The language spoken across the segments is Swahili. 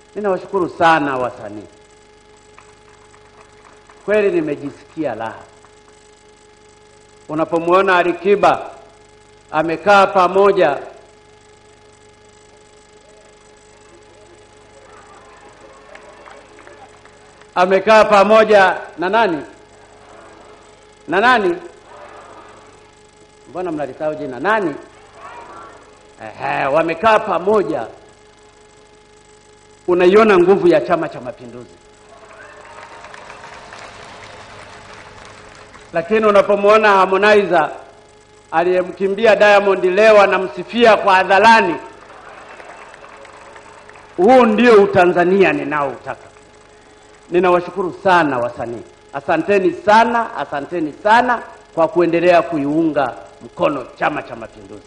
Ninawashukuru sana wasanii, kweli nimejisikia raha unapomwona Alikiba amekaa pamoja amekaa pamoja na nani na nani, mbona mnalisahau jina nani? Ehe, wamekaa pamoja, unaiona nguvu ya Chama cha Mapinduzi. Lakini unapomwona Harmonizer aliyemkimbia Diamond leo anamsifia kwa hadharani, huu ndio utanzania ninaoutaka. Ninawashukuru sana wasanii, asanteni sana, asanteni sana kwa kuendelea kuiunga mkono Chama cha Mapinduzi.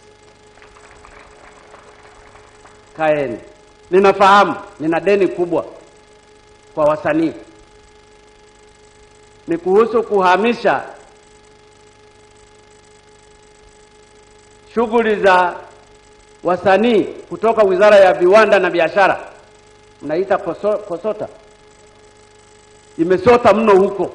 Kaeni, ninafahamu nina deni kubwa kwa wasanii, ni kuhusu kuhamisha shughuli za wasanii kutoka Wizara ya Viwanda na Biashara, mnaita koso, KOSOTA imesota mno huko.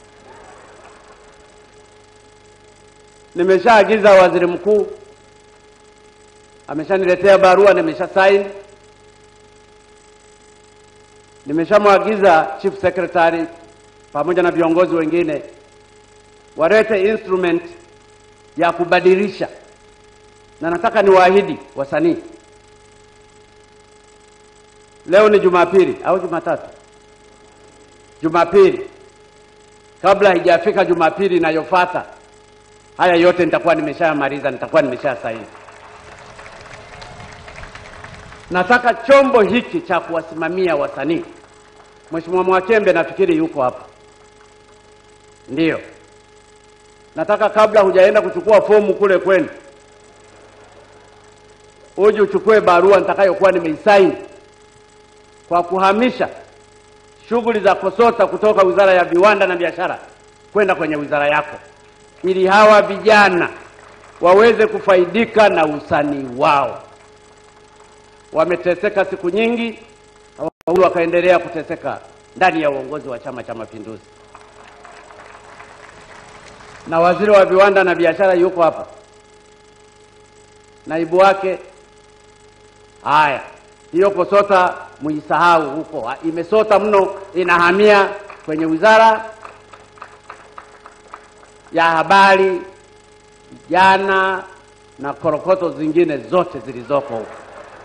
Nimeshaagiza waziri mkuu, ameshaniletea barua, nimesha saini. Nimeshamwagiza chief secretary pamoja na viongozi wengine walete instrument ya kubadilisha, na nataka niwaahidi wasanii, leo ni Jumapili au Jumatatu? Jumapili, kabla haijafika Jumapili inayofuata, haya yote nitakuwa nimeshayamaliza, nitakuwa nimesha saini. Nataka chombo hiki cha kuwasimamia wasanii, Mheshimiwa Mwakembe nafikiri yuko hapa, ndiyo. Nataka kabla hujaenda kuchukua fomu kule kwenu, uje uchukue barua nitakayokuwa nimeisaini kwa kuhamisha shughuli za KOSOTA kutoka Wizara ya Viwanda na Biashara kwenda kwenye wizara yako, ili hawa vijana waweze kufaidika na usanii wao. Wameteseka siku nyingi, hawafaulu wakaendelea kuteseka ndani ya uongozi wa Chama cha Mapinduzi. Na waziri wa viwanda na biashara yuko hapa, naibu wake. Haya, hiyo KOSOTA muisahau huko, imesota mno, inahamia kwenye wizara ya habari, vijana na korokoto zingine zote zilizoko huko.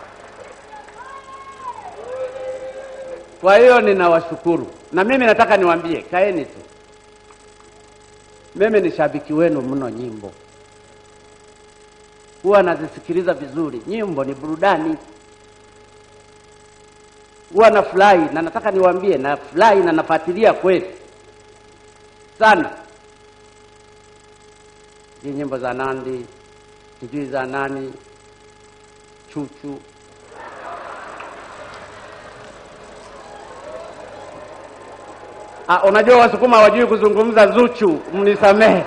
Kwa hiyo ninawashukuru, na mimi nataka niwaambie, kaeni tu. Mimi ni shabiki wenu mno, nyimbo huwa nazisikiliza vizuri. Nyimbo ni burudani, huwa nafurahi, na nataka niwaambie, nafurahi na nafuatilia kweli sana hii nyimbo za Nandi, sijui za nani, Chuchu Ah, unajua Wasukuma hawajui kuzungumza Zuchu, mnisamehe.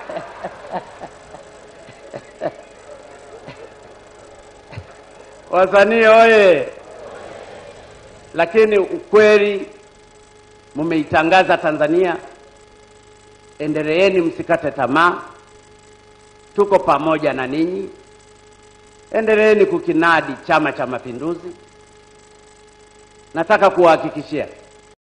Wasanii oye! Lakini ukweli mmeitangaza Tanzania, endeleeni, msikate tamaa, tuko pamoja na ninyi, endeleeni kukinadi Chama cha Mapinduzi. Nataka kuwahakikishia